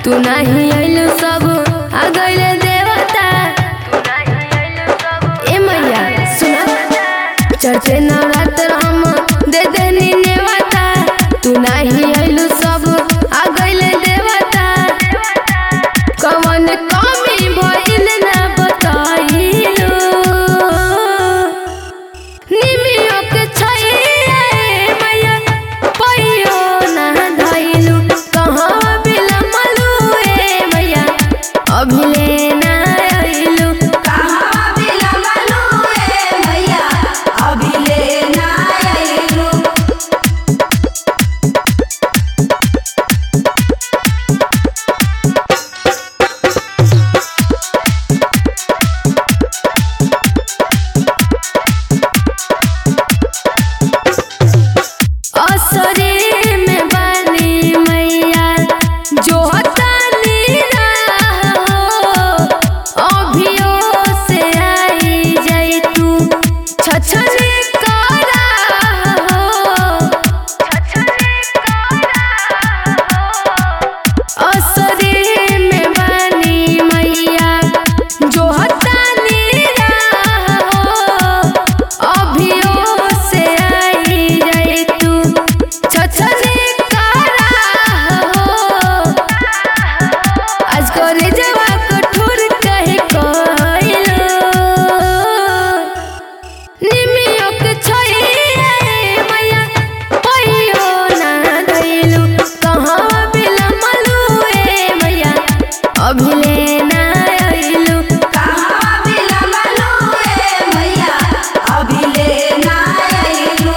तू नहीं आइलू सब आ गइले देवता ए मैया सुना चढ़ते नवरात्र हम दे देनी नेवता तू नहीं आइलू सब आ गइले देवता कवन कमी भइल ना बताइलू निमियो के छैया ए मैया पैयो ना धइलू कहाँ बिलमलू ए मैया अभिले ना आइलू कहाँ बिलमलू ए मैया अभिले ना आइलू असरे में बानी मैया जो हतानी हो अभियो से आई जाई तू छछने करा हो असरे में बानी मैया जो हतानी हो अभियो से आई जाई तू छछने करा हो आज करे जवा कठोर कहे कइलो निमियो के छैया ए मैया पैयो ना धइलू कहाँ बिलमलू ए मैया अभिले ना आइलू कहाँ बिलमलू ए मैया अभिले ना आइलू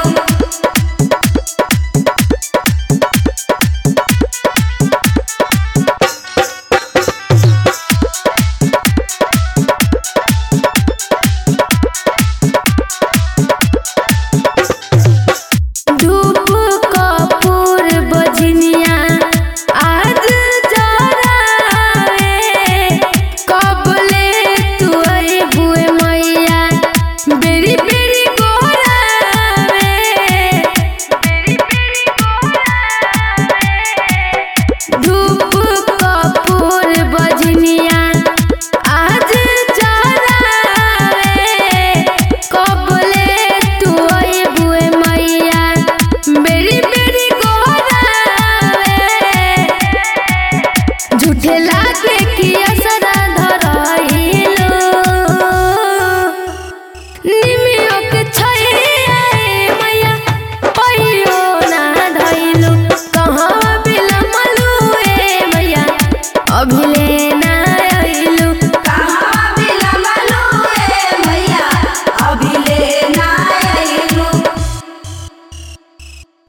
धूप कपूर बजनिया आज जरावे कबले तू बुए मैया बेरी बेरी गोरावे धूप कपूर बजनिया आज जरावे कबले तू बुए मैया बेरी बेरी गोरावे झूठे लागे कि असरा धरइलो निमियो के छैया ए मैया पैयो ना धइलू कहाँ बिलमलू ए मैया अभिले